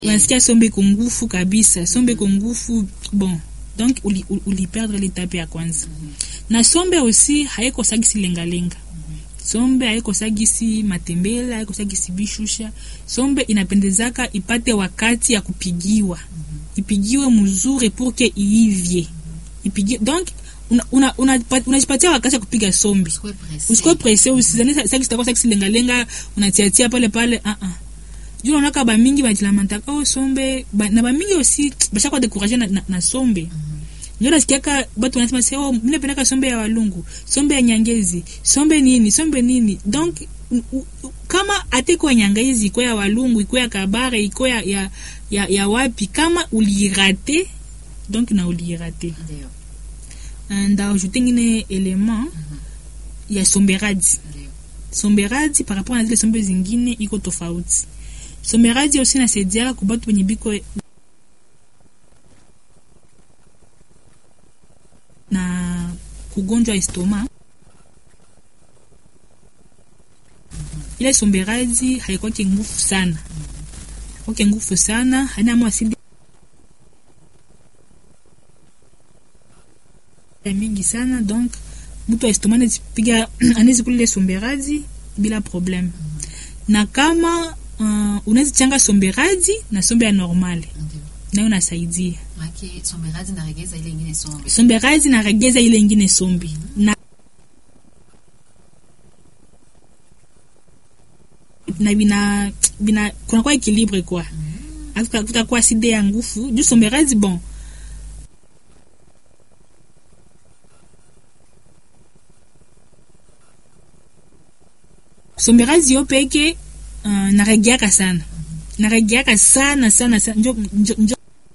unasikia sombe iko ngufu kabisa, sombe iko ngufu bon, donc uli, uli, uli perdre l'étape ya kwanza na sombe aussi haikosagisi lengalenga sombe haikosagisi matembele haikosagisi bishusha sombe inapendezaka ipate wakati ya kupigiwa ipigiwe mzuri pour que iivye ipigiwe donc unajipatia una, una, una wakati ya kupiga sombe usikuwe presse usizani saki sitakuwa saki lengalenga unatiatia pale pale ah ah juu naonaka bamingi bajilamentaka o sombe ba, na bamingi aussi bashakwa découragé na, na, na sombe mm -hmm. ndio nasikiaka batu wanasema se oh mimi napendaka sombe ya walungu sombe ya nyangezi sombe nini sombe nini donc u, u, kama ateko ya nyangezi iko ya walungu iko ya kabare iko ya, ya, ya, ya wapi kama ulirate donc na ulirate ndaajouter ngine element mm -hmm. ya somberadi somberadi par rapport na zile sombe zingine iko tofauti someraji aussi nasaidiaka kubatu wenye biko na kugonjwa estoma ile somberaji haikwake nguvu sana kwake nguvu sana haina mo asidi mingi sana donc mtu wa estoma anazipiga anawezi kula ile somberaji bila probleme na kama uh, unaweza changa somberaji na sombe ya normale nayo nasaidia somberaji na regeza ile ingine sombe na na bina bina kunakuwa ekilibre kwa kutakuwa side ya ngufu juu somberaji bon somberaji yo peke uh, naregeaka sana naregeaka sana sana sana njo, njo, njo.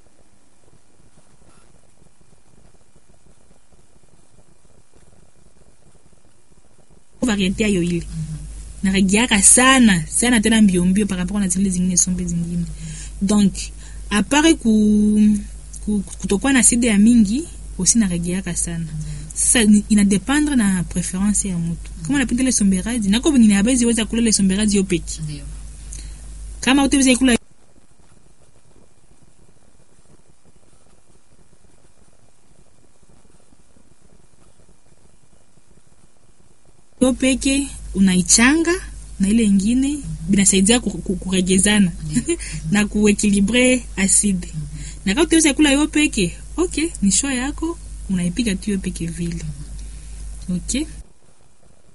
variete ayo ile naregeaka sana sana tena mbiombio par rapport na zile zingine sombe zingine donc apare ku, ku, kutokuwa na side ya mingi aussi naregeaka sana sasa inadependre na preference ya mutu kama napenda ile somberaji nako nini abezi weza kula ile somberaji yo peke kama utaweza kula yo peke unaichanga na ile ingine binasaidia kuregezana na kuekilibre aside na kama utaweza kula yo peke okay ni show yako unaipiga tu yo peke vile okay